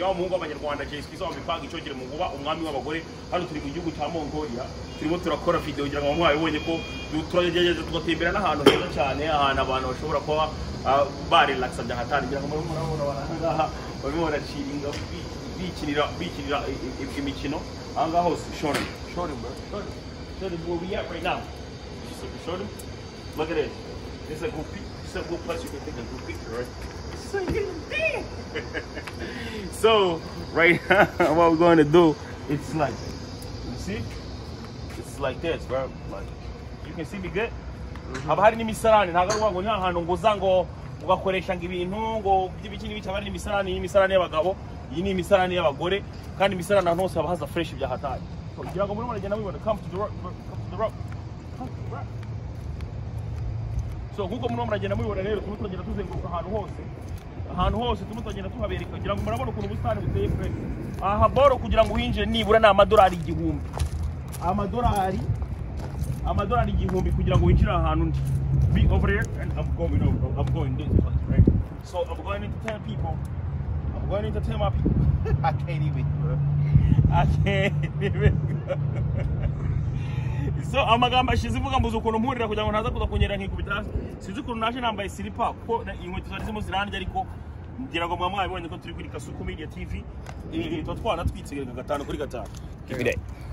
yo mungu abanyarwanda Jay Skizo wamipanga icogere mu nguba umwami w'abagore hano turi mu gihugu cya Mongolia turimo turakora video kugira ngo mwabibonye ko du- turagerageza tugatembera n'ahantu heza cyane ahantu abantu bashobora kuba ah, barelaxa byagatangira nko murabona ahangaha barimo baraciringa bi- bikinira bikinira i- i- i- imikino ahangaha hose shore shore bro shore shore where we at right now shore look at this this is a good pic- this is a good place you can take a good picture right This is a good thing. So right now, what we're going to do, it's like, you see, it's like this, bro. Like, you can see me good. Haba hari n'imisarane ntabwo ari ngo ni ahantu ngo uza ngo ugakoresha ngo ibintu ngo by'ibiki n'ibiki haba hari n'imisarane iyi ni imisarane y'abagabo iyi ni imisarane y'abagore kandi imisarane ahantu hose haba haza fresh bya hatari kugira ngo muri muragenda mubibona come to the rock come to the rock come to the rock so nk'uko murimo muragenda mubibona rero turimo turagenda tuzenguruka ahantu hose ahantu hose turimo turagenda tuhabereka kugira ngo murabona ukuntu ubusitani buteye pe aha boro kugira ngo uhinjire nibura ni amadolari igihumbi amadolari amadolari igihumbi kugira ngo winjire aha hantu ndi be over here and I'm going over I'm going this place right so I'm going to tell people I'm going to tell my people I can't even bro. I can't even so amagambo ashize ivuga mbuze ukuntu mpurira kugira ngo ntaza kuza kunyerera nkikubita hasi sinzi ukuntu naje nambaye silipa kuko na- inkweto zari zirimo zirandya ariko ngira ngo muba mwabibonye ko turi kuri kasuku media tv Eh, eh, tuba twanatwitse gatanu kuri gatanu